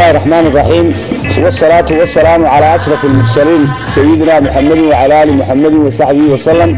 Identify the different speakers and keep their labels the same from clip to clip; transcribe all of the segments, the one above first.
Speaker 1: الله الرحمن الرحيم والصلاة والسلام على أشرف المرسلين سيدنا محمد وعلى آل محمد وصحبه وسلم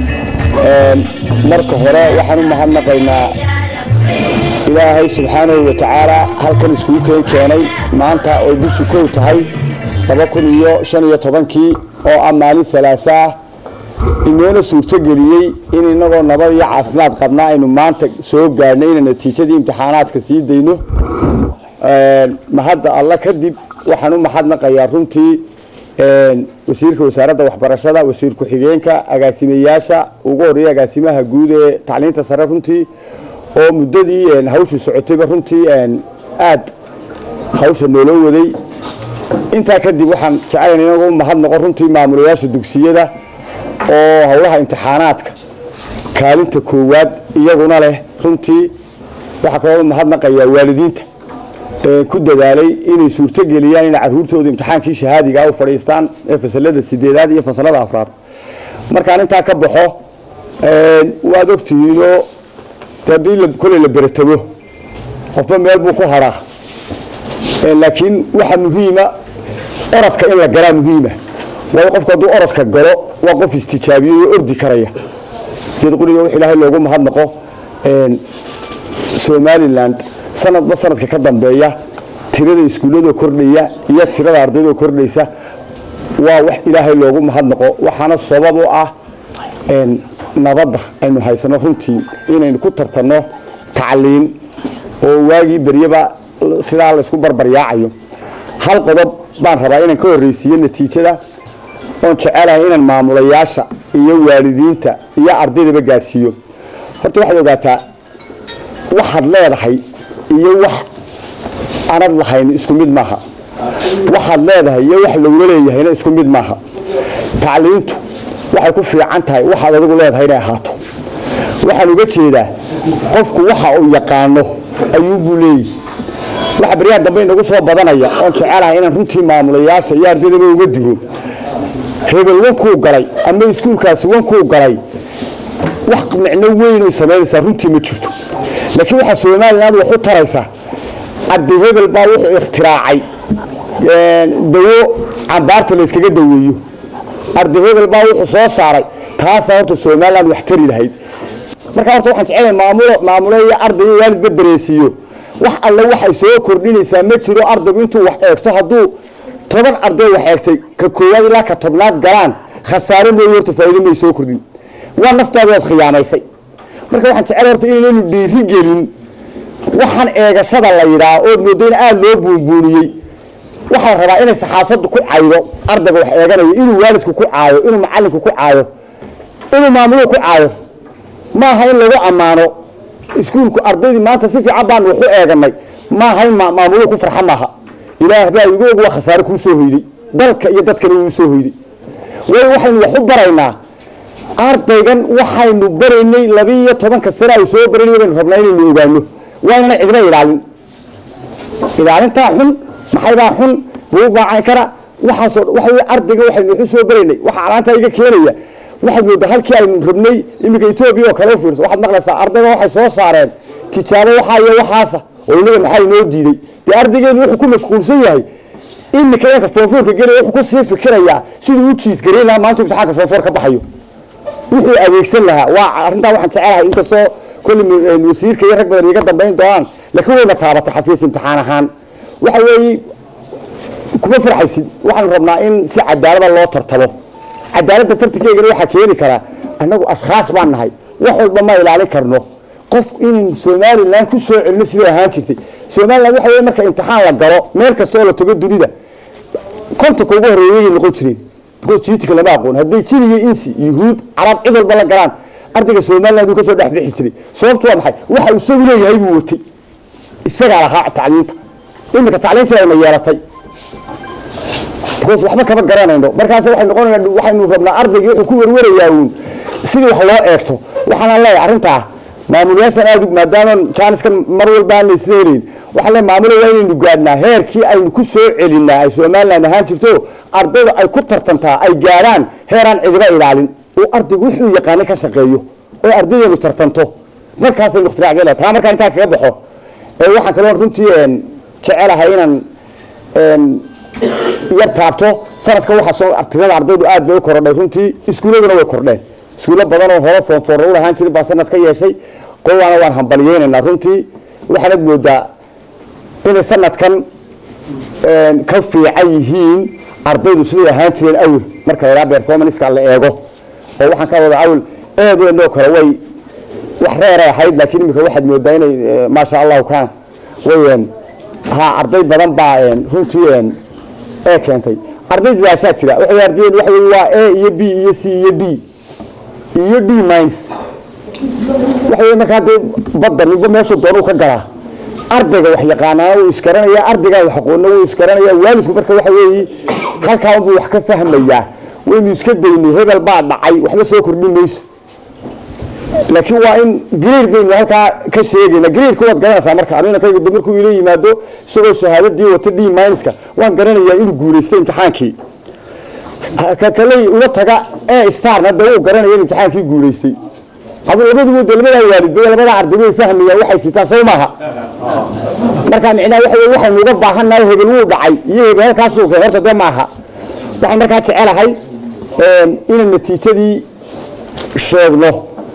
Speaker 1: marka hore waxaan u mahadnaqaynaa ilaahay subxaanahu wa tacaala halkan iskugu keen keenay maanta oy bishu kow tahay laba kun iyo shan iyo tobankii oo ah maalin halaasa ah inoona suurtogeliyey in inagoo nabad iyo caafimaad qabnaa aynu maanta soo gaadhnay inaan natiijadii imtixaanaadka sii dayno mahadda alla kadib waxaan u mahadnaqayaa runtii wasiirka wasaaradda waxbarashada wasiir ku-xigeenka agaasimayaasha ugu horeeya agaasimaha guud ee tacliinta sare runtii oo muddadii hawshu socotayba runtii aad hawsha nooloo waday intaa kadib waxaan jecelayn inagu mahadnaqo runtii maamulayaasha dugsiyada oo howlaha imtixaanaadka kaalinta koowaad iyaguna leh runtii waxaa kaloo mahadnaqayaa waalidiinta ku dadaalay inay suurtogeliyaan inay caruurtooda imtixaankii shahaadiga u fadhiistaan ee fasalada sideedaad iyo fasalada afraad markaan intaa ka baxo waad ogtihiinoo hadii koley la beretamo qofba meel buu ku haraa laakiin waxa muhiima orodka in la galaa muhiima waayo qofku hadduu orodka galo waa qof istijaabiyo oo ordi karaya sida quriga wax ilaahay loogu mahadnaqo somaliland sanadba sanadka ka dambeeya tirada iskuullada kordhaya iyo tirada ardayda kordhaysa waa wax ilaahay loogu mahadnaqo waxaana sabab u ah nabadda aynu haysano runtii inaynu ku tartanno tacliin oo waagii beryaba sidaa laysku barbaryaacayo hal qodob baan rabaa inaan ka horreysiiyo natiijada oon jecelahay inaan maamulayaasha iyo waalidiinta iyo ardaydaba gaadhsiiyo horta waxaad ogaataa waxaad leedahay iyo wax anad lahayn isku mid maaha waxaad leedahay iyo wax lagula leeyahayna isku mid maaha tacliintu waxay ku fiican tahay waxaad adigu leedahay inay ahaato waxaan uga jeedaa qofku waxa uu yaqaano ayuubuu leeyihi waxa baryaha dambe inagu soo badanaya oon jecelahay inaan runtii maamulayaasha iyo ardaydaba uga digo hebel wankuu galay ama iskuulkaasi wankuu galay wax micno weynay samaynaysaa runtii ma jirto laakiin waxaa somaliland wax u taraysaa arday hebel baa wuxuu ikhtiraacay dawo cambaarta layskaga daweeyo arday hebel baa wuxuu soo saaray taasaa horta somaliland wax tari lahayd marka horta waxaan jecelahay maamulo maamule iyo arday iyo waalidba dareensiiyo wax alle waxay soo kordhinaysaa ma jiro ardaygu intuu wax eegto hadduu toban arday wax eegtay ka koowaad ilaa ka tobnaad galaan khasaare mooye horta faa'iido may soo kordhin waa naftaada waad khiyaamaysay marka waxaan jecel horta inaynaynu dhiiri gelin waxaan eegashada la yidhaa ood moodo in aada loo buunbuuniyey waxaa la rabaa inay saxaafaddu ku caydo ardayga wax eeganayo inuu waalidku ku caayo inuu macalinku ku caayo inuu maamuluhu ku caayo maaha in lagu ammaano iskuulku ardaydii maanta si fiican baan waxu eeganay maaha in maamuluhu ku farxa maaha ilaah baa igu og waa khasaare kuu soo hoyday dalka iyo dadkana wuu soo hoyday waayo waxaynu wax u baraynaa ardaygan waxaynu baraynay labiiyo tobanka sane ay soo baranay baynu rabnaa inaynu ogaano waa inana cidna ilaalin ilaalintaa xun maxaybaa xun buu baacan kara waxaasoo waxa wey ardayga waxaynu waxu soo baraynay waxa calaantaa iga keenaya waxaad moodaa halkii aynu rabnay iminka etoobiya oo kale u fiirso waxaad maqlaysaa ardayga waxay soo saareen tijaabo waxaa iyo waxaasa oo inaga maxaa inoo diiday dee ardaygeenu wuxuu ku mashquulsan yahay iminka yanka foonfoorka gelaya wuxuu kusii fikirayaa siduu u jiidgareyn lahaa maanta imtixaanka foonfoor ka baxayo wuxuu adeegsan lahaa waa arrintaa waxaan jecelahay inkastoo kolli wasiirka iyo rag badan iga dambayn doonaan laakiin wayna taabatay xafiis imtixaan ahaan waxa weeye kuma farxaysid waxaanu rabnaa in si cadaalada loo tartamo cadaaladda tartankeegana waxaa keeni karaa annagu ashkhaas baan nahay wax walba ma ilaalin karno qof inaynu somalilan ku soo celino siday ahaan jirtay somaliland waxa wey marka imtixaan la galo meel kasta oo la tago dunida kontanka ugu horreeyay noqon jireen because jiitika lama aqoon hadday jin iyo insi yuhuud carab cid walba la galaan ardayga somaliland uu ka soo dhex bixi jiray sababtu waa maxay waxa uu isagu leeyahay buu watay isagaa lahaa tacliinta iminka tacliintii ayna yeelatay because waxba kama garanayno markaas waxay noqonayna waxaynu rabnaa ardaygii wuxuu ku warwarayaa uun sidii wax loo eegto waxaana leeyahay arrintaa maamulayaashan aad maadaama jaaniskan mar walba aan la isla helayn waxaa le maamula waa inaynu gaadhnaa heerkii aynu ku soo celinaa ay somaliland ahaan jirto ardayda ay ku tartantaa ay gaadhaan heeraan cidiba ilaalin oo ardaygu wuxuu yaqaanay ka shaqeeyo oo ardaydeenu tartanto markaasaynu ikhtiraacgela taa markaa intaa kaga baxo ee waxaan kaloo runtii jecelahay inaan yar taabto sanadka waxaa soo tirada ardaydu aad bay u korodhay runtii iskuuladuna way kordheen iskuulo badan oo hore foonfoorra u lahaan jirin baa sanad ka yeeshay qowaana waan hambaliyeynaynaa runtii waxaanad moodaa inay sanadkan ka fiican yihiin ardaydu siday ahaan jireen awel marka la yidhaha performanceka la eego oo waxaan ka wada awel eedeennoo kale way wax reeray ahayd laakiin imika waxaad moodaa inay maasha allahu kaan way ha arday badan baa runtii ee keentay arday dadaashaa jira waxay ardayeen waxa wey waa a iyo b iyo c iyo d iyo d mines waxa wey markaa dee badda ninba meeshuu doonuu ka galaa ardayga wax yaqaanaana wuu isgaranaya ardaygaa wax aqoonna wuu isgaranaya waalidku marka waxa weeye halkaa unbuu wax ka fahmayaa waynu iska daynay hebel baa dhacay waxba soo kordhin mayso laakiin waa in greer baynu halkaa ka sheegayna greerka waad garanaysaa marka aninakayga markuu ila yimaado isagoo shahaadadii wata d minuska waan garanayaa inuu guulaystay imtixaankii kakaley ula taga e starna dee wuu garanaya in imtixaankii guulaystay adu labaduba de labadaa waalidba labadaa arday way fahmayaan waxay sitaan soo maaha marka micnaha waxa wey waxaynu uga baahannahay hebel wuu dhacay iyo hebel halkaasuu keen horta dee maaha waxaan markaa jecelahay inaan natiijadii sheegno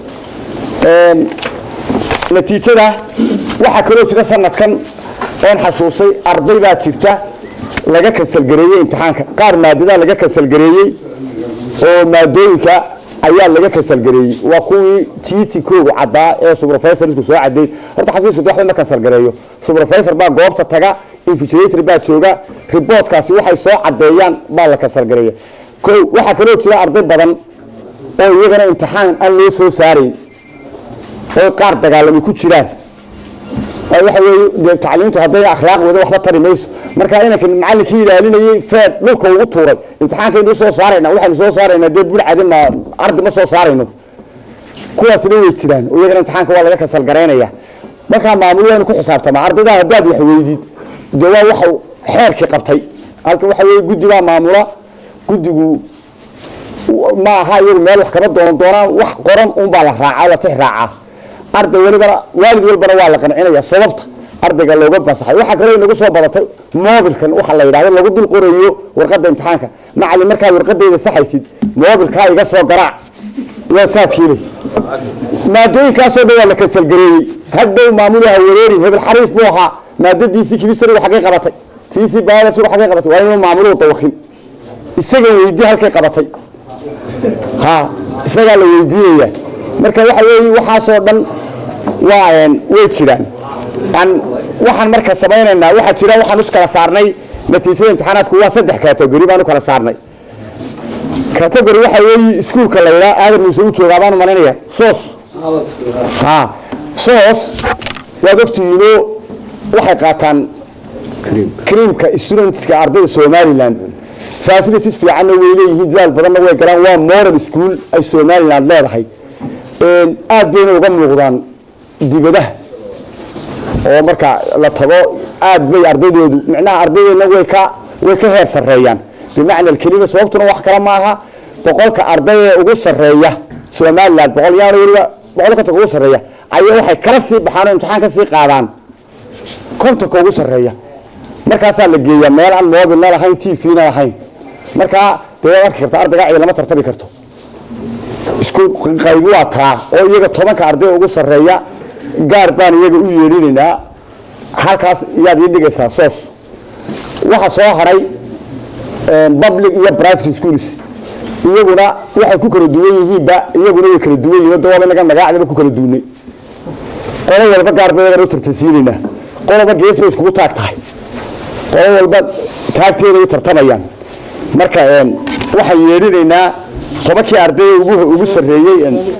Speaker 1: natiijada waxaa kaloo jira sanadkan oon xasuustay arday baa jirta laga kansalgareeyey imtixaanka qaar maadadaa laga kansalgareeyey oo maadooyinka ayaa laga kansalgareeyey waa kuwii jiiti koogu caddaa ee subrofesorsku soo caday horta xafiiska waxba ma kansalgareeyo subrofesor baa goobta taga invigilator baa jooga riboortkaasi waxay soo cadeeyaan baa la kansalgareeya ko waxaa kaloo jira arday badan oo iyagana imtixaan aan loo soo saarayn oo qaar dagaalami ku jiraan waxa weeye tacliintu hadday akhlaaq wado waxba tari mayso marka inanka macallinkii ilaalinayay feed dhulka ugu tuuray imtixaankaynu soo saarayna waxaynu soo saaraynaa dee burcadi ma ardi ma soo saarayno kuwaasna way jiraan oo iyagana imtixaanka waa laga kasalgaraynaya markaa maamul waynu ku xisaabtamaa ardaydaa haddaad wax weydid dee waa waxa xeerkii qabtay halka waxa weeye guddi baa maamula guddigu ma aha iyagu meel wax kama doonan doonaan wax qoran unbaa la raacaa la tix raacaa arday walibana waalid walbana waa la qancinaya sababta ardayga looga basaxay waxaa kaloo inagu soo badatay mobilkan waxa la yidhahdo lagu dul qorayo warqadda imtixaanka macallin markaad warqadeyda saxaysid mobilkaa iga soo garaac waa saadkiile maadooyinkaasoo dhan waa la kansalgareeyey hadhow maamulaha wareerin hebel xariif buu ahaa maadadiisii kimistriga xaggay qabatay tiisii biologyga xaggay qabatay waa inuu maamuluhu dawakin isaga weydii halkay qabatay ha isagaa la weydiinaya marka waxa weeye waxaasoo dhan waa way jiraan waxaan marka samaynaynaa waxaa jira waxaan us kala saarnay natiijada imtixaanaadku waa saddex category baan u kala saarnay category waxa weeye iskuulka la yidhaha aadan muuse u joogaa baan malinaya soos ha soos waad ogtihiinoo waxay qaataan creamka studentska ardayda somaliland facilities fiicanna way leeyihiin dadaal badanna way galaan waa moral school ay somaliland leedahay aad bayna uga muuqdaan dibadaha oo marka la tago aad bay ardaydoodu micnaha ardaydeedna way ka way ka heer sarreeyaan bimacna alkelima sababtuna wax kale maaha boqolka arday ee ugu sarreeya somaliland boqol yaana weliba boqol kontonka ugu sarreeya ayaa waxay kala sii baxaan oo imtixaan ka sii qaadaan kontonka ugu sarreeya markaasaa la geeyaa meel aan mobilna lahayn t v-na lahayn markaa dee waad arki karta ardayga cidi lama tartami karto isku qaybi waa taa oo iyaga tobanka arday ugu sarreeya gaar baan iyaga u yeedhinaynaa halkaas yaad ii dhigaysaa soos waxa soo haray public iyo private schools iyaguna waxay ku kala duwan yihiinba iyaguna way kala duwan yihiin dawaaba inaga magaacdaba ku kala duwnay qolo walba gaar ba iyagana u tartansiinaynaa qoloba gees bay iskugu taag tahay qolo walba taagteeda ay tartamayaan marka waxaan yeedhinaynaa tobankii ardayda ugu ugu sarreeyey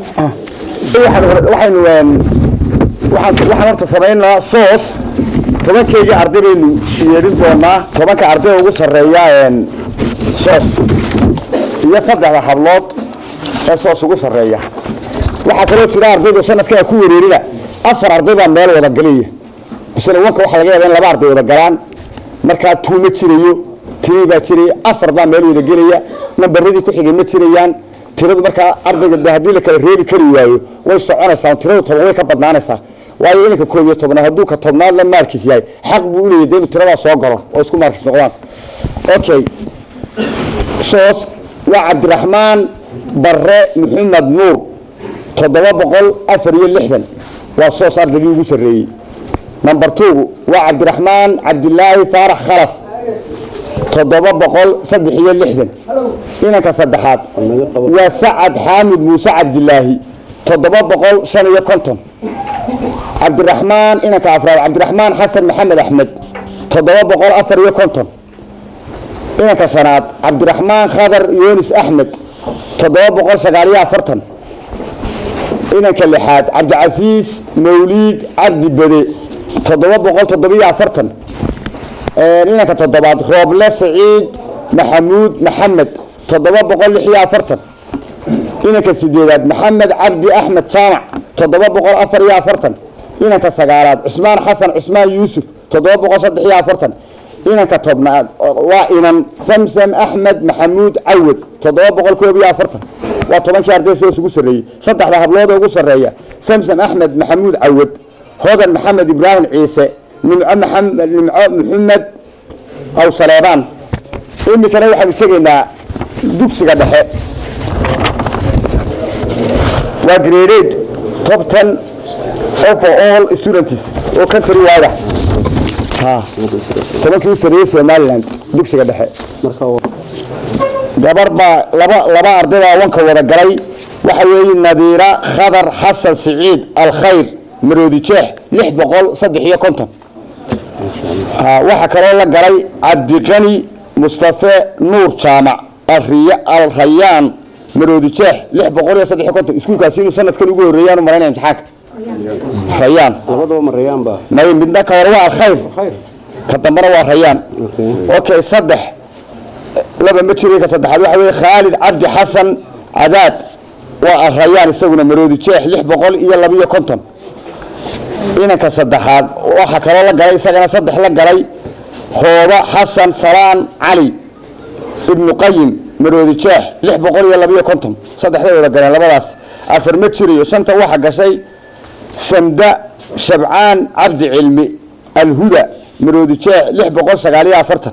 Speaker 1: waxaynu waxaan horta samaynaa soos tobankeygii arday baynu yeedhin doonaa tobanka arday ugu sarreeya soos iyo saddexda hablood ee soos ugu sarreeya waxaa kaloo jira ardaydu sanadkaa ku wareerina afar arday baa meel wada galaya misle wanka waxaa laga yaaba in laba arday wada galaan markaa tuu ma jirayo tirii baa jiraya afar baa meel wada gelaya nambaradii ku xigay ma jirayaan tiradu markaa ardayga haddii la kala reebi kari waayo way soconaysaa tiradu toban way ka badnaanaysaa waayo inanka koob iyo tobnaad hadduu ka tobnaad la maarkiis yahay xaq buu uleeyahy de inuu tiradaa soo galo oo isku maarkiis noqdaan okay soos waa cabdiraxmaan barre maxamed nuur toddoba boqol afar iyo lixdan waa soos ardaygii ugu sarreeyey number two waa cabdiraxmaan cabdilaahi faarax khalaf toddoba boqol saddex iyo lixdan inanka saddexaad waa sacad xaamid muuse cabdilaahi toddoba boqol shan iyo konton cabdiraxmaan inanka afraad cabdiraxmaan xasan maxamed axmed toddoba boqol afar iyo konton inanka shanaad cabdiraxmaan khadar yunis axmed toddoba boqol sagaal iyo afartan inanka lixaad cabdicasiis mawliid cabdi bede toddoba boqol toddobiyo afartan inanka toddobaad rooble saciid maxamuud maxamed toddoba boqol lix iyo afartan inanka sideedaad maxamed cabdi axmed jaamac toddoba boqol afar iyo afartan inanka sagaalaad cusmaan xasan cusmaan yuusuf toddoba boqol saddex iyo afartan inanka tobnaad waa inan samsam axmed maxamuud cawad toddoba boqol koob iyo afartan waa tobankii arday soos ugu sarreeyey saddexda hablood ugu sarreeya samsam axmed maxamuud cawad hodan maxamed ibraahim ciise nimco maxamed nimco maxamed aw saleebaan iminkana waxaanu tegaynaa dugsiga dhexe waa graded top ten over all students oo country wide ah tobankii u sarreeyey somaliland dugsiga dhexe gabar baa laba laba arday baa wanka wada galay waxa weeye nadiira khadar xasan siciid alkhayr maroodi jeex lix boqol saddex iyo konton waxaa kaloo la galay cabdiqani mustafe nuur jaamac alrayaan maroodi jeex lix boqol iyo saddex iyo konton iskuulkaasi inuu sanadkan ugu horreeyaan u malaynaya imtixaanka rayaan
Speaker 2: labadaba ma rayaan ba
Speaker 1: may midna ka hore waa alkhayr ka dambana waa rayaan okay saddex laba ma jiray ka saddexaad waxa weeye khaalid cabdi xasan cadaad waa alrayaan isaguna maroodi jeex lix boqol iyo labiyo konton inanka saddexaad waxaa kaloo la galay isagana saddex la galay hooba xasan salaan cali ibnu qayim maroodi jeex lix boqol iyo labiyo konton saddexday wada galeen labadaas afar ma jirayo shanta waxaa gashay samda shabcaan cabdi cilmi alhuda maroodi jeex lix boqol sagaal iyo afartan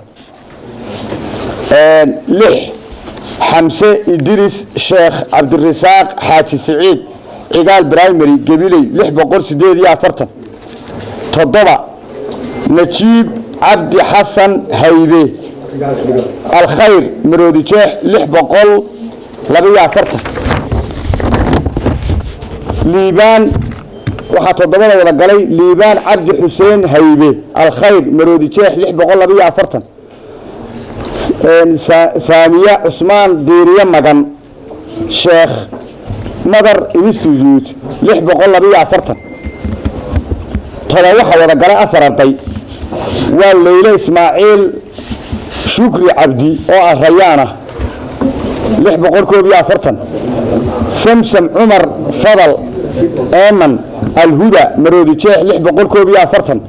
Speaker 1: lix xamse idris sheekh cabdirasaaq xaaji siciid cigaal primary gabiley lix boqol sideed iyo afartan toddoba najiib cabdi xasan haybe alkhayr maroodi jeex lix boqol labaiyo afartan liibaan waxaa toddobada wada galay liibaan cabdi xuseen haybe alkhayr maroodi jeex lix boqol labaiyo afartan saamiye cusmaan diiriye magan sheekh madar institute lix boqol labaiyo afartan toba waxaa wada galay afar arday waa leyle ismaaciil shukri cabdi oo ah rayaan ah lix boqol koob iyo afartan samsam cumar fadal eman alhuda maroodi jeex lix boqol koob iyo afartan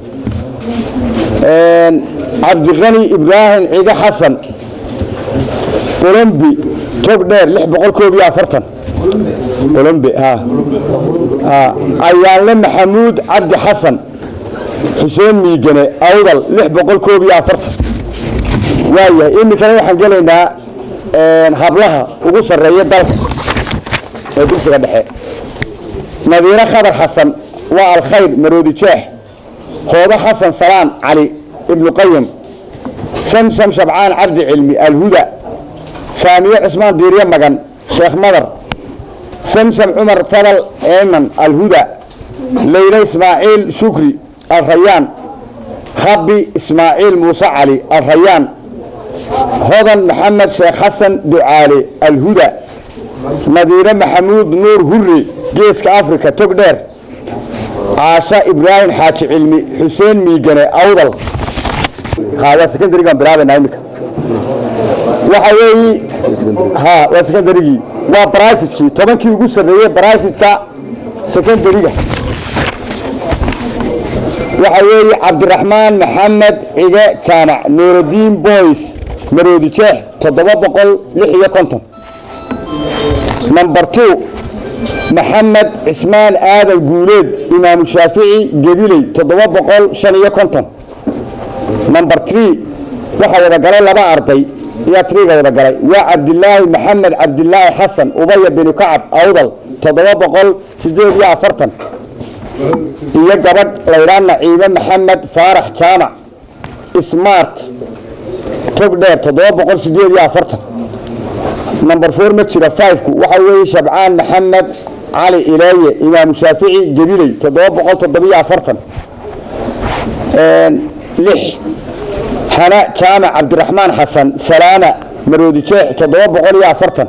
Speaker 1: cabdiqani ibraahim ciide xasan olombi tog dheer lix boqol koob iyo afartan olombi ayaanle maxamuud cabdi xasan xuseen miigane awdal lix boqol koob iyo afartan waayahay iminkana waxaan gelaynaa hablaha ugu sarreeya dalka ee dugsiga dhexe nadiire khadar xasan waa alkhayr maroodi jeex hoodo xasan salaan cali ibnu qayim samsam shabcaan cabdi cilmi alhuda saamiye cusmaan diirye magan sheekh madar samsam cumar fadal eeman alhuda leyle ismaaciil shukri alrayaan habi ismaaciil muuse cali alrayaan hodan maxamed sheekh xasan ducaale alhuda nadiire maxamuud nuur hurri geeska africa tog dheer caasha ibraahim xaaji cilmi xuseen miigane awdal waa secondarygaan bilaabaynaa imika waxa weeye ha waa secondarygii waa brivatekii tobankii ugu sarreeyey brivatka secondaryga waxa weeye cabdiraxmaan maxamed cige jaamac nuurudiin boys maroodi jeex toddoba boqol lix iyo konton number two maxamed cismaan aadan guuleed imaamu shaafici gebiley toddoba boqol shan iyo konton number tree waxaa wada galay laba arday ayaa triga wada galay waa cabdilaahi maxamed cabdilaahi xasan ubaya binu kacab awdal toddoba boqol sideed iyo afartan iyo gabadh laydhaa naciime maxamed faarax jaamac smart tog dheer toddoba boqol sideed iyo afartan number four ma jira fiveku waxa weeye shabcaan maxamed cali ileeye imaamu shaafici gebiley toddoba boqol toddobiyo afartan lix xana jaamac cabdiraxmaan xasan salaama maroodi jeex toddoba boqol iyo afartan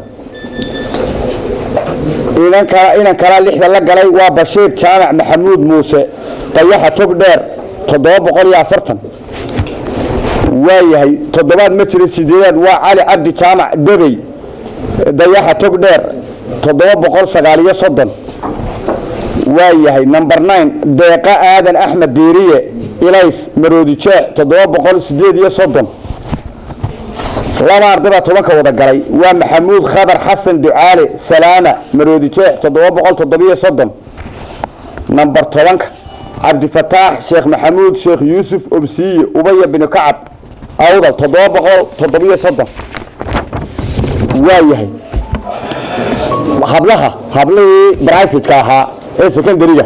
Speaker 1: inan kala inan kalaa lixda la galay waa bashiir jaamac maxamuud muuse dayaxa tog dheer toddoba boqol iyo afartan waayahay toddobaad ma jira sideedaad waa cali cabdi jaamac debey dayaxa tog dheer toddoba boqol sagaal iyo soddon waayahay number nine deeqa aadan axmed diiriye ilays maroodi jeex toddoba boqol sideed iyo soddon laba arday baa tobanka wada galay waa maxamuud khadar xasan ducaale salaama maroodi jeex toddoba boqol toddobiyo soddon number tobanka cabdifataax sheekh maxamuud sheekh yuusuf obsiye ubaya binu kacab awdal toddoba boqol toddobiyo soddon waayahay hablaha hablihii brifatka ahaa ee secondariga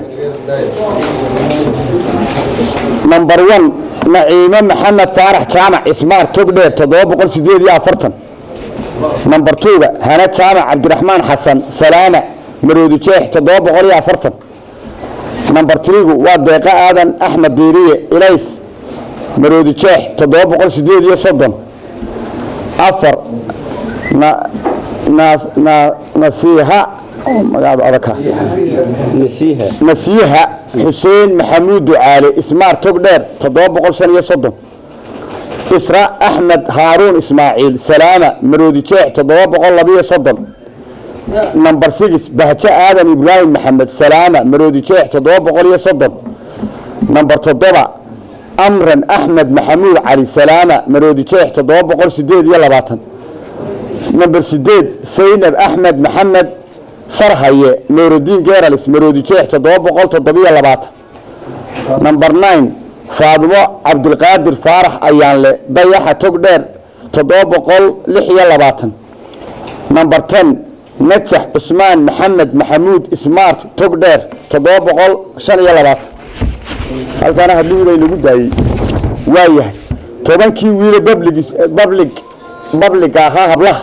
Speaker 1: number one naciime maxamed faarax jaamac ismaar togdheer toddoba boqol sideed iyo afartan number twoga hana jaamac cabdiraxmaan xasan salaama maroodi jeex toddoba boqol iyo afartan number threegu waa deeqa aadan axmed diiriye ilays maroodi jeex toddoba boqol sideed iyo soddon afar na na- na- nasiiha magaada adagka nasiiha xuseen maxamuud ducaale ismaar togdheer toddoba boqol shan iyo soddon isra axmed haaruun ismaaciil salaama maroodi jeex toddoba boqol labiyo soddon number six bahjo aadan ibraahim maxamed salaama maroodi jeex toddoba boqol iyo soddon number toddoba amran axmed maxamuud cali salaama maroodi jeex toddoba boqol sideed iyo labaatan number sideed saynab axmed maxamed sarhaye nuurudiin geralis maroodi jeex toddoba boqol toddobiyo labaatan number nine faadimo cabdilqaadir faarax ayaanle dayaxa togdheer toddoba boqol lix iyo labaatan number ten najax cusmaan maxamed maxamuud smart togdheer toddoba boqol shan iyo labaatan halkaana hadlihii bay nagu daayey waayahay tobankii wiile public public public ahaa hablaha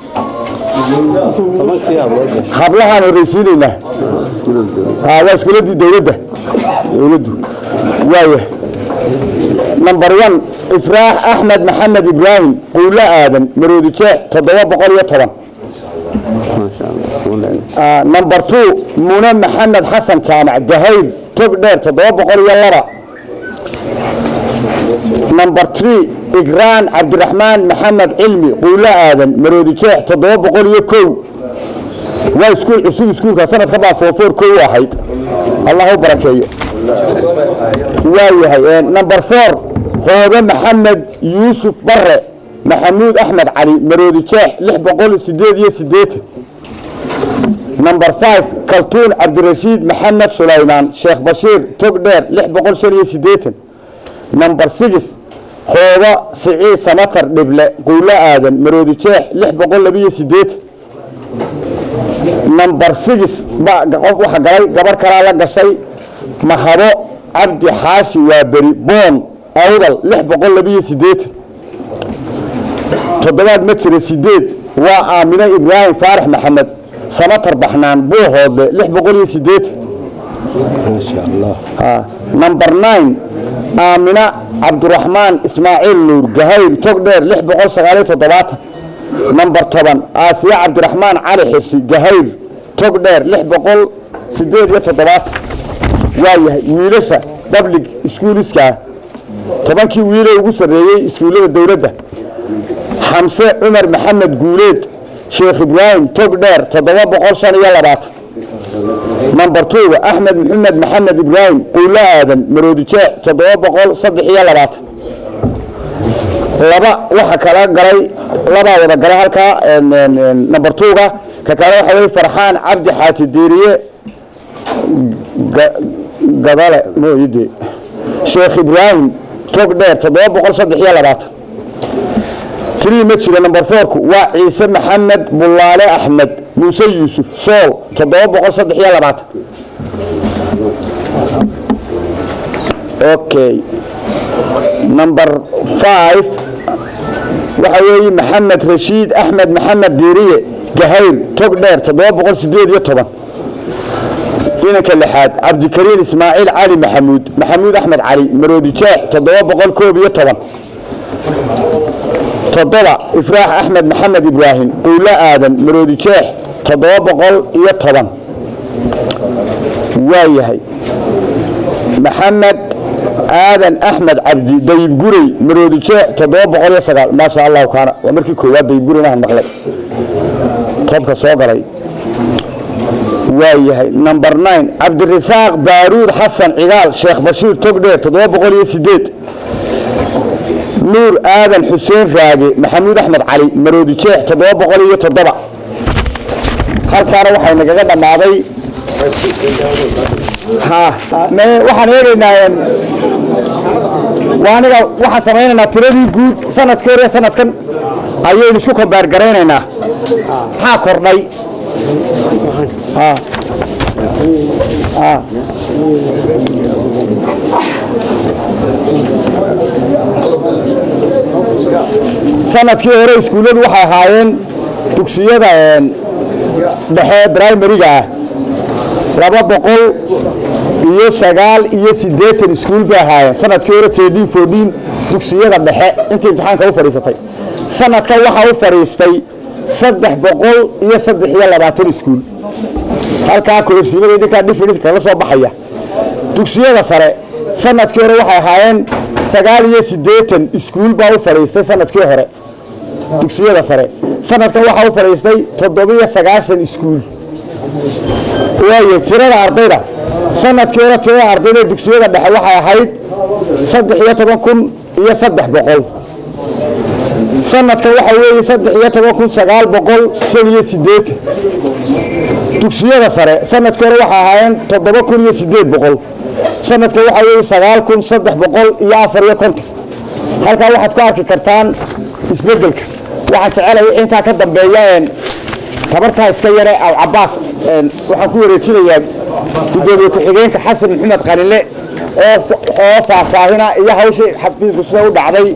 Speaker 1: hablahaan horreysiinaynaa haa waa iskuuladii dowladda dowladdu waaya number one ifraax axmed maxamed ibraahim quulo aadan maroodi jeex toddoba boqol iyo toban Ah, number two mune maxamed xasan jaamac gahayr tog dheer toddoba boqol iyo laba number three igraan cabdiraxmaan maxamed cilmi quulo aadan maroodi jeex toddoba boqol iyo kow waa iskuul cusub iskuulka sanadka baa foofoor kow u ahayd allah u barakeeyo waayahay eh, number four hoobe maxamed yuusuf bare maxamuud axmed cali maroodi jeex lix boqol sideed iyo sideetan number five kaltuun cabdirashiid maxamed sulaymaan sheekh bashiir tog dheer lix boqol shan iyo sideetan number six hooba siciid samatar dhible quulo aadan maroodi jeex lix boqol labiyo sideetan number six ba qof waxa galay gabar kalaa la gashay mahabo cabdi xaashi waa beri boon awdal lix boqol labiyo sideetan toddobaad ma jira sideed waa aamine ibraahim faarax maxamed samatar baxnaan buuhoodle lix boqol iyo sideetan Ah, number nine aamina cabdiraxmaan ismaaciil nuur gahayr togdheer lix boqol sagaaliyo toddobaatan number toban aasiya cabdiraxmaan cali xirsi gahayr togdheer lix boqol sideed iyo toddobaatan waayahay wiilasha public schooliska tobankii wiile ugu sarreeyey iskuullada dowladda xamse cumar maxamed guuleed sheekh ibraahim togdheer toddoba boqol shan iyo labaatan number twoga axmed maxamed maxamed ibraahim quulo aadan maroodi jeex toddoba boqol saddex iyo labaatan laba waxa kala galay labaa wada galay halkaa en- en- en, number twoga ka kale waxa weye farxaan cabdi xaaji diiriye gadale mooyide sheekh ibraahim tog dheer toddoba boqol saddex iyo labaatan tirii ma jiro number fourku waa ciise maxamed bullaale axmed muuse yuusuf sool toddoba boqol saddex iyo labaatan okay number five waxa weeye maxamed rashiid axmed maxamed diiriye gahayr tog dheer toddoba boqol sideed iyo toban inanka lixaad cabdikariin ismaaciil cali maxamuud maxamuud axmed cali maroodi jeex toddoba boqol koob iyo toban toddoba ifraax axmed maxamed ibraahim qowlo aadan maroodi jeex toddoba boqol iyo toban waa yahay maxamed aadan axmed cabdi dayib gurey maroodi jeex toddoba boqol iyo sagaal maasha allahu kaana waa markii koowaad dayib gureynahan maqlay toobka soo galay waa yahay number nine cabdirasaaq baaruud xasan cigaal sheekh bashiir togdheer toddoba boqol iyo sideed nuur aadan xuseen raage maxamuud axmed cali maroodi jeex toddoba boqol iyo toddoba halkaana waxay nagaga dhammaaday waxaan eegaynaa aniga waxaan samaynaynaa tiradii guud sanadkii hore sanadkan ayaynu isku kombaar garaynaynaa maxaa kordhay sanadkii hore iskuulladu waxay ahaayeen dugsiyada dhexe brimariga ah laba boqol iyo sagaal iyo siddeetan iskuul bay ahaayeen sanadkii hore tedin fodin dugsiyada dhexe intii imtixaanka u fadhiisatay sanadkan waxaa u fadhiistay saddex boqol iyo saddex iyo labaatan iskuul halkaa kororsiimada idinkaa dhifidhis kala soo baxaya dugsiyada sare sanadkii hore waxay ahaayeen sagaal iyo siddeetan iskuul baa u fadhiistay sanadkii hore dugsiyada sare sanadkan waxaa u fadhiistay toddobiyo sagaashan iskuul waaye tirada ardayda sanadkii hore tirada ardayda dugsiyada dhexe waxay ahayd saddex iyo toban kun iyo saddex boqol sanadkan waxaa weeye saddex iyo toban kun sagaal boqol shan iyo siddeetan dugsiyada sare sanadkii hore waxay ahaayeen toddoba kun iyo siddeed boqol sanadkan waxaa weeye sagaal kun saddex boqol iyo afar iyo konton halkaa waxaad ku arki kartaan isbeddelka waxaan jecelahay wixii intaa ka dambeeya tabartaa iska yare aw cabaas waxaan ku wareejinayaa gudoomiye ku-xigeenka xasan maxamed qalile oo faahfaahina iyo hawshii xafiisku sida u dhacday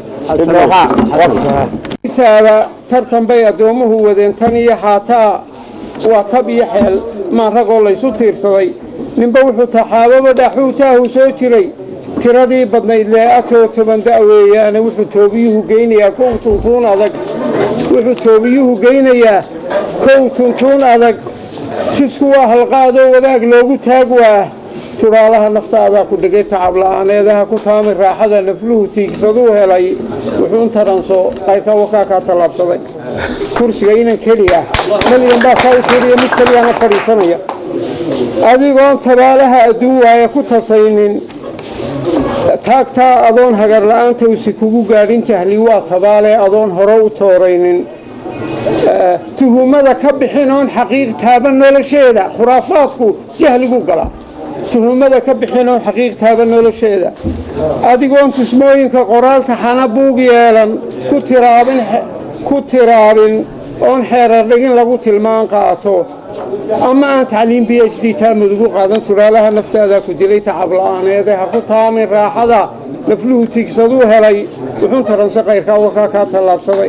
Speaker 2: isaaba tartan bay addoomuhu wadeen tan iyo haataa waa tab iyo xeel maan ragoo laysu tiirsaday ninba wuxuu taxaababa dhaxuutaahu soo jiray tiradii badnayd lee'atoo toban da'weeyaane wuxuu toobiyuhu geynayaa kow tuntuun adag wuxuu toobiyuhu geynayaa kow tuntuun adag tisku waa halqaadoo wadaag loogu taag waa tubaalaha naftaadaa ku dhegay tacabla'aaneedaha ku taami raaxada nafluhu tiigsaduu helay wuxuu intaranso qayrka wakaakaa tallaabsaday kursiga inan keliya keliyan baa saa u tiriya mid keliyana fadhiisanaya adigoon tabaalaha adduun waaye ku tasaynin taagtaa adoon hagar la'aanta usi kugu gaadhin jahli waa tabaalee adoon hore u tooraynin tuhumada ka bixin oon xaqiiq taaban nolosheeda khuraafaadku jahligu gala tuhumada ka bixin oon xaqiiq taaban nolosheeda adigoon tusmooyinka qoraalta xana buug yeelan ku tiraabin oon xeerar dhigin lagu tilmaan qaato ama aan tacliim b h d taamudugu qaadan turaalaha naftaadaa ku dilay tacabla'aaneede ha ku taamin raaxada nafluhu tiigsaduu helay wuxuun taranse qayrkaa warkaa kaa tallaabsaday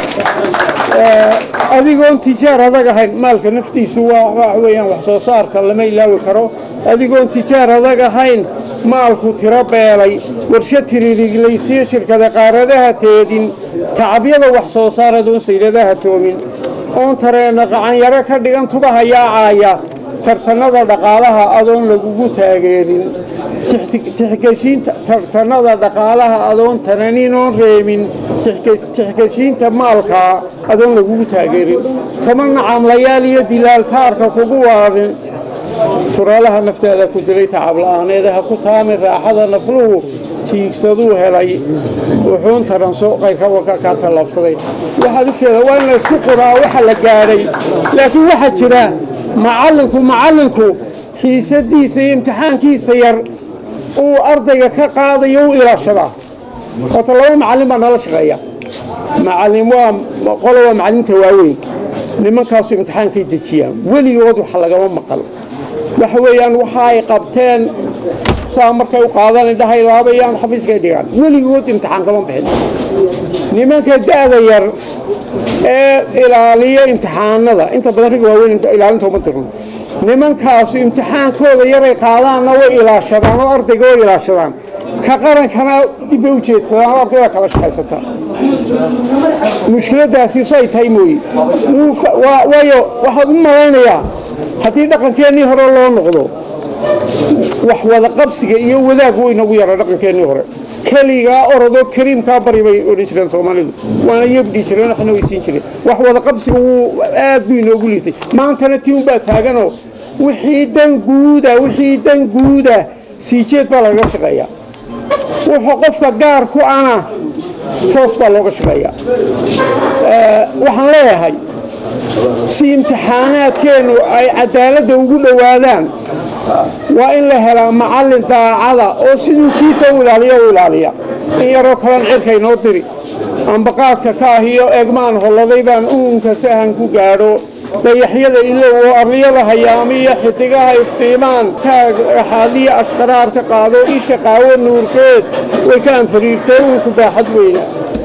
Speaker 2: adigoon tijaar adag ahayn maalka naftiisu waa waxa weeyaan wax soo saarka lama ilaawi karo adigoon tijaar adag ahayn maalku tiro beelay warsho tiririglaysiyo shirkada qaaradaha teedin tacabyada wax soo saar adoon sayladaha toomin oon tareenna qacanyaro ka dhigan tubaha yaacaaya tartanada dhaqaalaha adoon lagugu taageerin tixgeshiinta tartanada dhaqaalaha adoon tananin oon reemin tixgeshiinta maalkaa adoon lagugu taageerin toban nacamlayaal iyo dilaaltaarka kugu waarin turaalaha nafteeda ku dilay tacabla'aaneeda ha ku taamin raaxada nafluhu tiigsaduu helay wuxuun taranso qayrka waka kaa tallaabsaday waxaad u jeeda waa in la isku quraa waxa la gaadhay laakiin waxaa jira macallinku macallinku xiisadiisa iyo imtixaankiisa yar uu ardayga ka qaadayo u ilaashadaa horta laba macallin baa nala shaqeeya macallin waa qolo waa macallinta waaweyn nimankaasu imtixaankay dejiyaan weligood waxa lagama maqal waxa weeyaan waxa ay qabteen saa markay u qaadaan indhahay laabayaan xafiiskay dhigaan weligood imtixaan kama bixin nimanka da'da yar ee ilaaliya imtixaanada inta badan ragga waaweyn ilaalinta uma dirno nimankaasu imtixaankooda yaray qaadaanna way ilaashadaan oo ardayga way ilaashadaan ka qarankana dib bay u jeedsadaan oo ardayda kala shaqaysataa mushkiladaasi say tahay mooye waayo waxaad u malaynayaa haddii dhaqankeennii hore loo noqdo wax wada qabsiga iyo wadaag way nagu yara dhaqankeennii hore keligaa orodoo kariimkaa bari bay odhan jireen soomaalidu waana yabdhi jireen waxna weysiin jireen wax wada qabsiga wuu aad buu inoogu liitay maantana tii unbaa taaganoo wixii dan guuda wixii dan guuda sii jeed baa lagaga shaqeeyaa wuxuu qofka gaar ku ana toos baa looga shaqeeyaa waxaan leeyahay si imtixaanaadkeennu ay cadaaladda ugu dhowaadaan waa in la helaa macallin daacada oo siduu kiisa u ilaaliya u ilaaliya in yaroo kalan cirka inoo diri ambaqaadka ka ahiyo eegmaan holladay baan uunka sahan ku gaadho dayaxyada ilow oo arliyada hayaamiyo xidigaha iftiimaan kaaxaadiya ashqaraar ka qaado isha qaawo nuurkeed way ka anfariirtay uunku baaxad weyna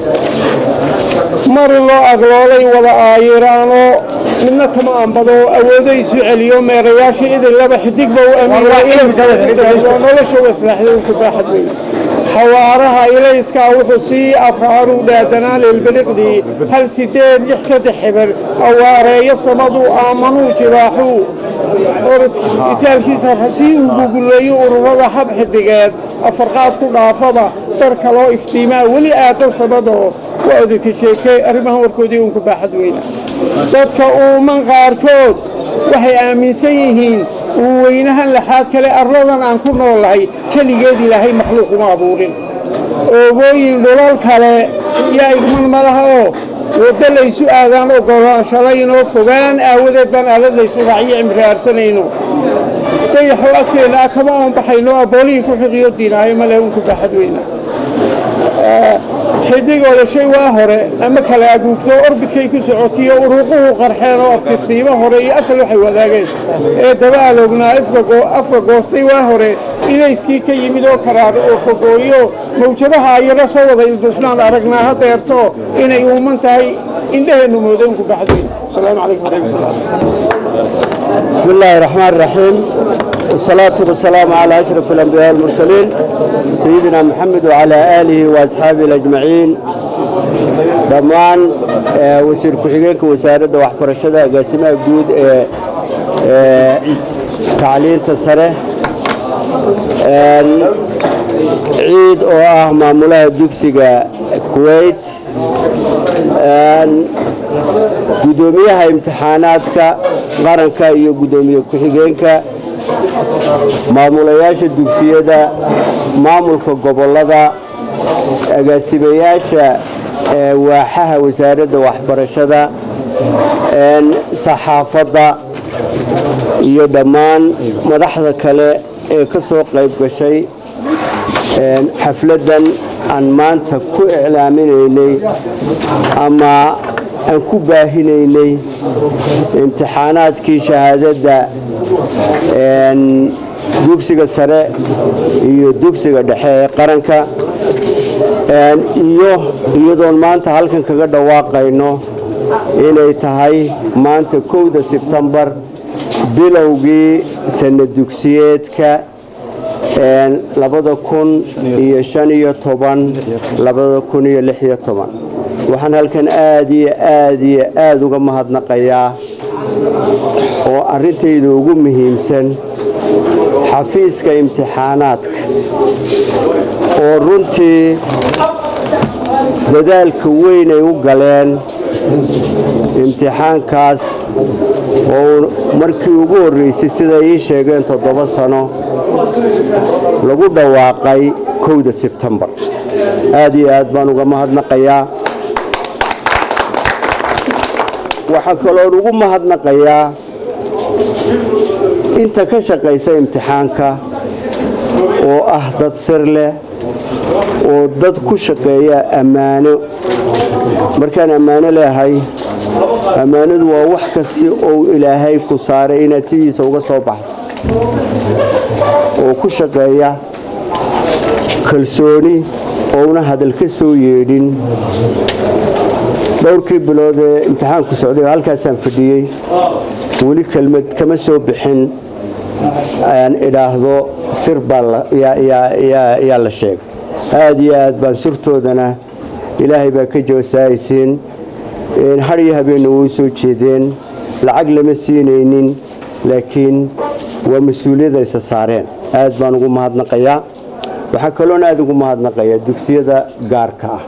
Speaker 2: mari loo agloolay wada aayiraanoo midna kama ambado awoodo isu celiyo meerayaasha idin laba xidigba u amiiray nolosha waslaaxday uunku baaxad weyna xawaaraha ilayskaa wuxuu sii abraaru dhaadanaa lilbiliqdii hal sideed lix saddex xiber awaareeyo samaduu aamanuu jibaaxuu itaalkiisa sii uguguleeyo ururada hab xidigeed afarqaad ku dhaafaba dar kaloo iftiimaa weli aadan samadoo waa odinka sheekey arrimahan warkoodii uunku baaxad weyna dadka uuman qaarkood waxay aaminsan yihiin uu weynahan laxaad kale arladan aan ku noolahay keligeed ilaahay makhluuq uma abuurin oogooyin dhulal kale yaa igman malaha oo waddo laysu aadaan ogolaanshalayno fogaan aawadeed baan aalad laysu raaciyo cimri aarsanayno dayaxo agteenna ah kama oon baxayno aboolihii ku xiqiyo diinaayo male unku baaxad weyna xidigooda shay waa hore ama kala aguugto orbidkay ku socotiyo uruuquhu qarxeen oo abtirsiimo hore iyo asal waxay wadaageen ee daba aloognaa afka goostay waa hore ilayskii ka yimid oo karaar oo fogooyo mawjadaha ayaro soo wada ilduufnaan aragnaa hadeerto inay uuman tahay indhaheennu moodo unku baxdayn asalaamu calaykum waraxmatullah
Speaker 3: بسم الله الرحمن الرحيم والصلاة والسلام على أشرف الأنبياء والمرسلين سيدنا محمد وعلى آله وأصحابه الأجمعين dhammaan wasiir ku-xigeenka wasaaradda waxbarashada agaasimaha guud ee tacliinta sare ciid oo ah maamulaha dugsiga kuwait gudoomiyaha imtixaanaadka qaranka iyo gudoomiye ku-xigeenka maamulayaasha dugsiyada maamulka gobollada agaasimayaasha waaxaha wasaaradda waxbarashada saxaafadda iyo dhammaan madaxda kale ee ka soo qayb gashay xafladdan aan maanta ku iclaaminaynay ama aan ku baahinaynay imtixaanaadkii shahaadadda dugsiga sare iyo dugsiga dhexe ee qaranka iyo iyadoon maanta halkan kaga dhawaaqayno inay tahay maanta kowda sebtembar bilowgii sanna dugsiyeedka labada kun iyo shan iyo toban labada kun iyo lix iyo toban waxaan halkan aad iyo aad iyo aada uga mahadnaqayaa oo arrintayda ugu muhiimsan xafiiska imtixaanaadka oo runtii dadaalka weyn ay u galeen imtixaankaas oo markii ugu horreysay siday ii sheegeen toddoba sano lagu dhawaaqay kowda sebtembar aad iyo aad baan uga mahadnaqayaa waxaa kaloon ugu mahadnaqayaa inta ka shaqaysa imtixaanka oo ah dad sir leh oo dad ku shaqeeya ammaano markaan ammaano leehay ammaanadu waa wax kasti ou ilaahay ku saaray inaad sidiisa uga soo baxdo oo ku shaqeeya kalsooni ouna hadal ka soo yeedhin dhowrkii bilood ee imtixaanku socday oo halkaasaan fadhiyey weli kelmad kama soo bixin aan idhaahdo sir baa yaa la sheegay aad iyo aad baan sirtoodana ilaahay baa ka jawsaaysiin har iyo habeenna way soo jeedeen lacag lama siinaynin laakiin waa mas-uuliyad aysa saareen aad baan ugu mahadnaqayaa waxaa kaloon aad ugu mahadnaqayaa dugsiyada gaarka ah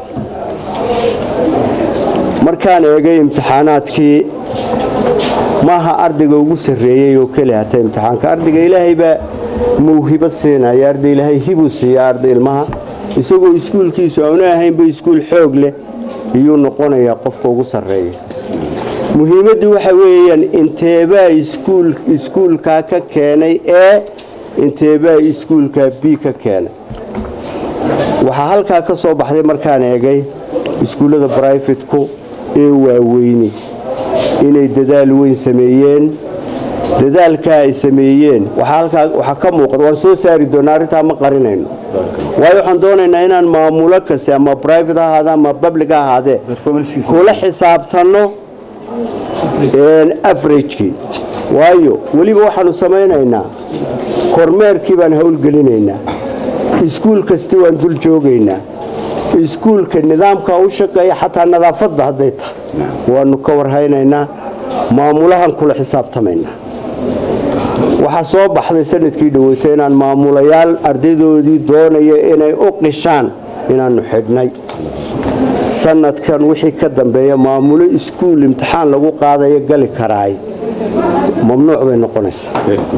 Speaker 3: markaan eegay imtixaanaadkii maaha ardayga ugu sarreeyey oo keli hata imtixaanka ardayga ilaahay baa mawhibo siinaya arday ilaahay hibuu siiya arday ilmaha isagoo iskuulkiisu aanu ahaynba iskuul xoog leh iyuu noqonayaa qofka ugu sarreeya muhiimaddu waxa weeyaan inteebaa iskuulkaa ka keenay ee inteebaa iskuulkaa b ka keenay waxaa halkaa ka soo baxday markaan eegay iskuullada brifetku ee waaweyni inay dadaal weyn sameeyeen dadaalkaa ay sameeyeen waxaa ka muuqda waan soo saari doonaa arrintaa ma qarinayno waayo waxaan doonaynaa inaan maamulo kaste ama brivate ha ahaade ama public ha ahaadee kula xisaabtanno averagekii waayo weliba waxaanu samaynaynaa kormeerkii baan howlgelinaynaa iskuul kasti waan dul joogaynaa iskuulka nidaamka u shaqeeya xataa nadaafadda hadday tahay waanu ka warhaynaynaa maamulahan kula xisaabtamaynaa waxaa soo baxday sanadkii dhaweyta inaan maamulayaal ardaydoodii doonaya inay u qishaan inaannu xidhnay sanadkan wixii ka dambeeya maamulo iskuul imtixaan lagu qaadayo gali karaay mamnuuc bay noqonaysaa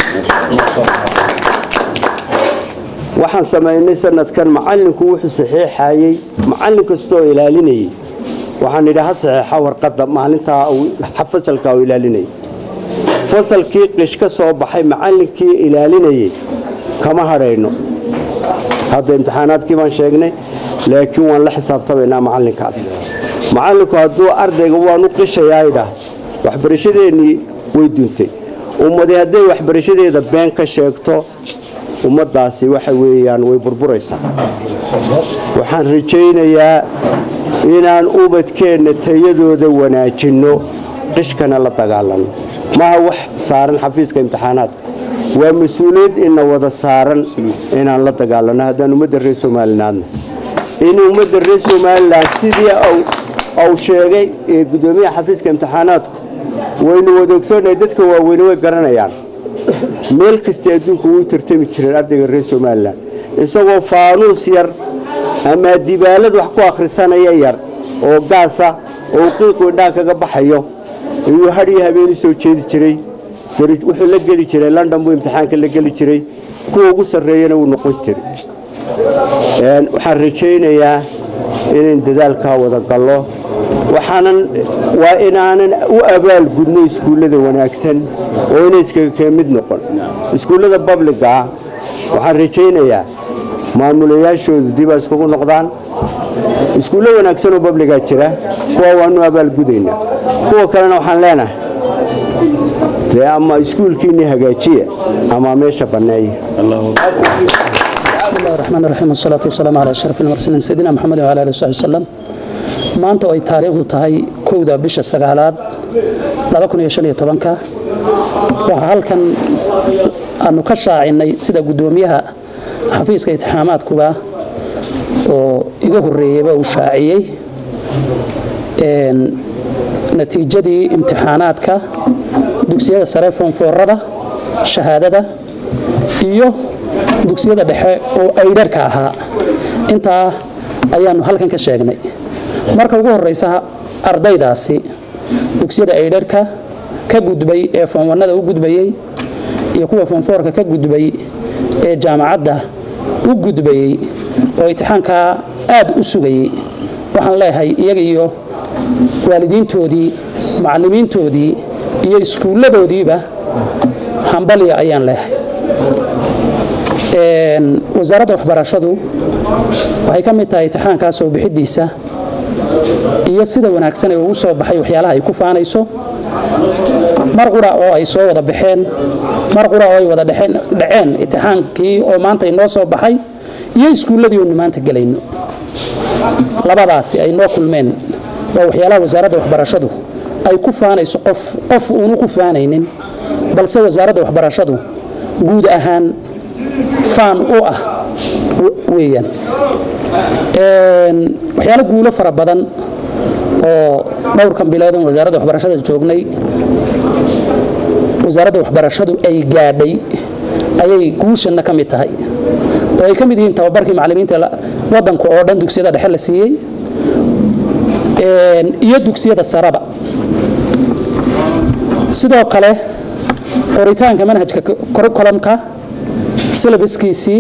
Speaker 3: waxaan samaynay sanadkan macallinku wuxuu saxiixayey macallin kastoo ilaalinayay waxaan idhi ha saxeexa warqadda maalintaa fasalkaa uu ilaalinayay fasalkii qish ka soo baxay macallinkii ilaalinayay kama hadhayno hadda imtixaanaadkii baan sheegnay laakiin waan la xisaabtamaynaa macallinkaas macallinku hadduu ardayga waanu qishayaa idhaah waxbarashadeennii way duntay ummadi hadday waxbarashadeeda been ka sheegto ummaddaasi waxa weeyaan way burburaysaa waxaan rajaynayaa inaan ubadkeenna tayadooda wanaajinno qishkana la dagaalanno maaha wax saaran xafiiska imtixaanaadka waa mas-uuliyad ina wada saaran inaan la dagaalanno haddaan ummadda reer somalilaadna in ummadda reer somalilan sidii uu sheegay ee guddoomiyaha xafiiska imtixaanaadku waynu wada ogsoonnahay dadka waaweyne way garanayaan meel kasta adduunku wuu tartami jireen ardayga reer somalilan isagoo faanuus yar ama dibaalad wax ku akhrisanaya yar oo gaasa oo qiiqu indhaha kaga baxayo ayuu hadhiyo habeenu soo jeedi jiray wuxuu la geli jiray london buu imtixaanka la geli jiray kuwa ugu sarreeyana wuu noqon jiray waxaan rajaynayaa inayn dadaalkaa wada gallo waxaanan waa inaanan u abaalgudno iskuullada wanaagsan oo inay iskaga kee mid noqon iskuullada babliga ah waxaan rajaynayaa maamulayaashoodu dibaa iskugu noqdaan iskuullo wanaagsan oo babligaa jira kuwa waanu abaalgudaynaa kuwa kalena waxaan leenahay dee ama iskuulkiinni hagaajiya ama meesha banneeya
Speaker 4: بسم الله الرحمن الرحيم والصلاة والسلام على أشرف المرسلين سيدنا محمد وعلى آله وصحبه وسلم maanta oo ay taariikhdu tahay kowda bisha sagaalaad waxaa halkan aanu ka shaacinay sida guddoomiyaha xafiiska itixaamaadkuba oo iga horeeyeyba uu shaaciyey natiijadii imtixaanaadka dugsiyada sare foonfoorada shahaadada iyo dugsiyada dhexe oo aydharka ahaa intaa ayaanu halkan ka sheegnay marka ugu horeysa ardaydaasi dugsiyada aydharka ka gudbay ee foonwanada u gudbayey iyo kuwa foonfoorka ka gudbay ee jaamacadda u gudbayey oo imtixaankaa aad u sugayey waxaan leeyahay iyaga iyo waalidiintoodii macallimiintoodii iyo iskuulladoodiiba hambalya ayaan leeyahay wasaaradda waxbarashadu waxay ka mid tahay imtixaankaa soo bixidiisa iyo sida wanaagsan ee ugu soo baxay waxyaalaha ay ku faanayso mar qura oo ay soo wada baxeen mar qura oo ay wada dhaceen imtixaankii oo maanta inoo soo baxay iyo iskuulladii oonu maanta gelayno labadaasi ay noo kulmeen waa waxyaalaha wasaaradda waxbarashadu ay ku faanayso qof qof uunu ku faanaynin balse wasaaradda waxbarashadu guud ahaan faan u ah weeyaan waxyaalo guulo fara badan oo dhowrkan biloodan wasaaradda waxbarashada joognay wasaaradda waxbarashadu ay gaadhay ayay guushanna ka mid tahay oo ay ka mid yihiin tababarkii macallimiinta waddanka oo dhan dugsiyada dhexe la siiyey iyo dugsiyada saraba sidoo kale qoritaanka manhajka curriculumka silabaskiisii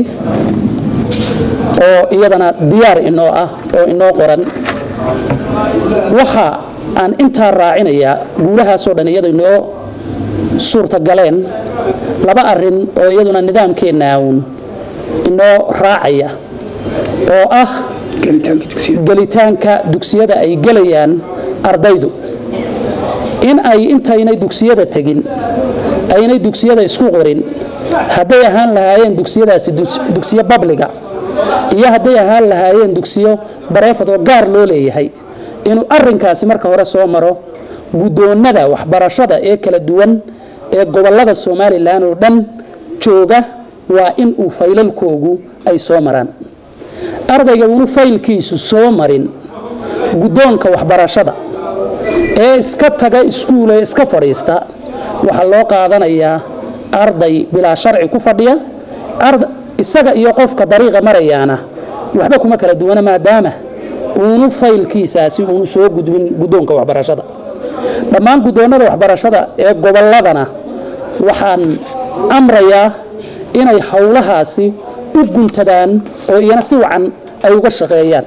Speaker 4: oo iyadana diyaar inoo ah oo inoo qoran waxa aan intaa raacinayaa guulahaasoo dhan iyadu inoo suurtagaleen laba arin oo iyaduna nidaamkeenna uun inoo raacaya oo ah gelitaanka dugsiyada ay gelayaan ardaydu in ay intaynay dugsiyada tegin aynay dugsiyada isku qorin hadday ahaan lahaayeen dugsiyadaasi dugsiyo babliga iyo hadday ahaan lahaayeen dugsiyo bareefad oo gaar loo leeyahay inuu arinkaasi marka hore soo maro guddoonnada waxbarashada ee kala duwan ee gobollada somalilan oo dhan jooga waa in uu faylalkoogu ay soo maraan ardayga uunu faylkiisu soo marin guddoonka waxbarashada ee iska taga iskuul ee iska fadhiista waxaa loo qaadanayaa arday bilaa sharci ku fadhiya isaga iyo qofka dariiqa marayaana waxba kuma kala duwana maadaama uunu faylkiisaasi uunu soo gudbin guddoonka waxbarashada dhammaan guddoonnada waxbarashada ee gobolladana waxaan amrayaa inay howlahaasi u guntadaan oo iyana si wacan ay uga shaqeeyaan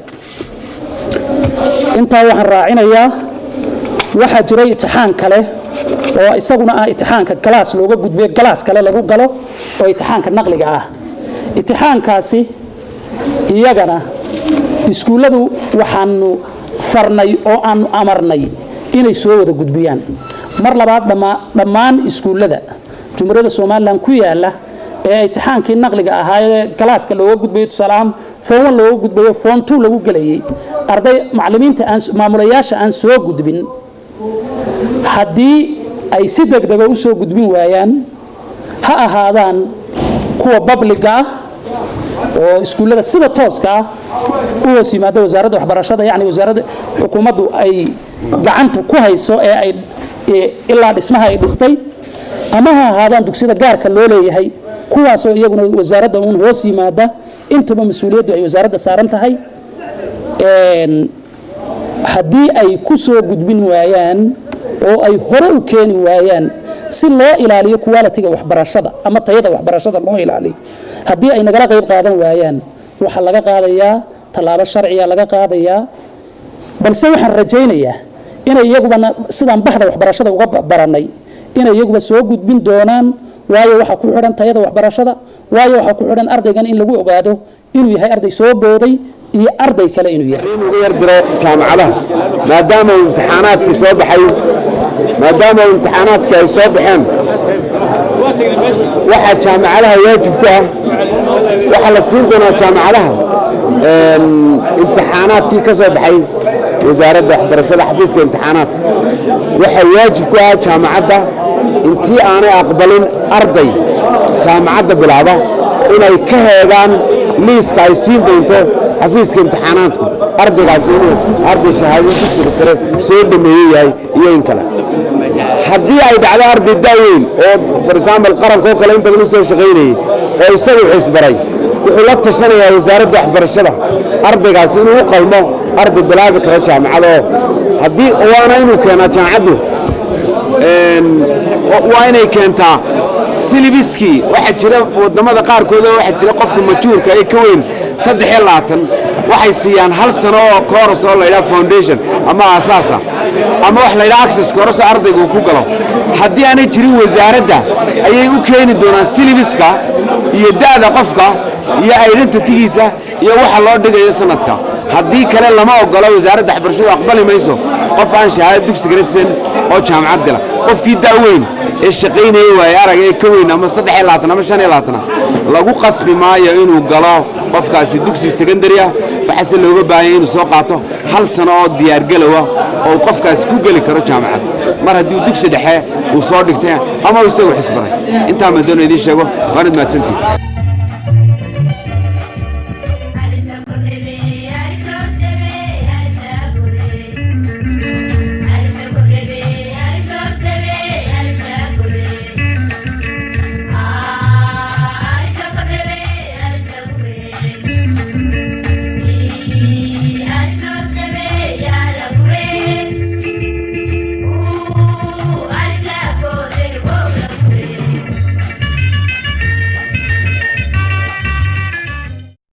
Speaker 4: intaa waxaan raacinayaa waxaa jiray itixaan kale oo isaguna ah itixaanka galaas looga gudbiyo galaas kale lagu galo oo itixaanka naqliga ah itixaankaasi iyagana iskuulladu waxaanu farnay oo aanu amarnay inay soo wada gudbiyaan mar labaad dhammaan iskuullada jumhuuriyadda somalilan ku yaala ee itixaankii naqliga ahaa ee galaaska looga gudbayo tusaaleahaan foon looga gudbayo foon two lagu gelayay arday macallimiinta aan maamulayaasha aan soo gudbin haddii ay si degdega u soo gudbin waayaan ha ahaadaan kuwa babliga ah oo iskuullada sida tooska ah u hoos yimaada wasaaradda waxbarashada yacni wasaaradda xukuumaddu ay gacanta ku hayso ee ay ilaa dhismaha ay dhistay ama ha ahaadaan dugsiyada gaarka loo leeyahay kuwaasoo iyaguna wasaaradda uun hoos yimaada intuba mas-uuliyaddu ay wasaaradda saaran tahay haddii ay ku soo gudbin waayaan oo ay hore u keeni waayaan si loo ilaaliyo qualitiga waxbarashada ama tayada waxbarashada loo ilaaliyo haddii ay nagala qayb qaadan waayaan waxaa laga qaadayaa tallaabo sharciya laga qaadayaa balse waxaan rajaynayaa inay iyaguba sidaan baxda waxbarashada uga barannay inay iyaguba soo gudbin doonaan waayo waxaa ku xidhan tayada waxbarashada waayo waxaa ku xidhan ardaygan in lagu ogaado inuu yahay arday soo booday iyo arday kale inuu yahay
Speaker 3: uga yar diro jaamacadaha maadaama uu imtixaanaadkii soo baxay maadaama uu imtixaanaadkii ay soo baxeen waxaa jaamacadaha waajib ku ah waxaa la siin doonaa jaamacadaha imtixaanaadkii ka soo baxay wasaaradda waxbarashada xafiiska imtixaanaadka waxaa waajib ku ah jaamacadda intii aanay aqbalin arday jaamacadda bilaaba inay ka heegaan liiska ay siin doonto xafiiska imtixaanaadku ardaygaasi inuu arday shahaado dugsiga sare soo dhameeye yahay iyo in kale haddii ay dhacdo arday daaweyn oo for example qarankoo kale in badan u soo shaqaynayay oo isagu xisbaray wuxuu la tashanayaa wasaaradda waxbarashada ardaygaasi inuu u qalmo arday bilaabi kara jaamacada oo haddii waana inuu keenaa jaamacaddu waa inay keentaa silibiskii waxaa jira wadamada qaarkood oo waxaa jira qofka majuurka ee ka weyn
Speaker 5: saddex iyo labaatan waxay siiyaan hal sano oo kooras oo laydhaha foundation ama aasaasa ama wax laydhaha access kooras oo ardayga uu ku galo haddii aanay jirin wasaaradda ayay u keeni doonaan silibiska iyo da'da qofka iyo identitigiisa iyo waxa loo dhigayo sanadka haddii kale lama ogolo wasaaradda waxbarashadu aqbali mayso qof aan shahaado dugsiga rasan oo jaamacad gala qofkii da' weyn ee shaqaynaya waaye arag ee ka weyn ama saddex iyo labaatan ama shan iyo labaatana lagu qasbi maayo inuu galo qofkaasi dugsi secondary ah waxaase looga baahanya inuu soo qaato hal sano oo diyaargalowa oo uu qofkaasi ku geli karo jaamacad mar haddii uu dugsi dhexe uu soo dhigtay ama uu isagu xisbanay intaa madoona idiin sheego waanad mahadsantihin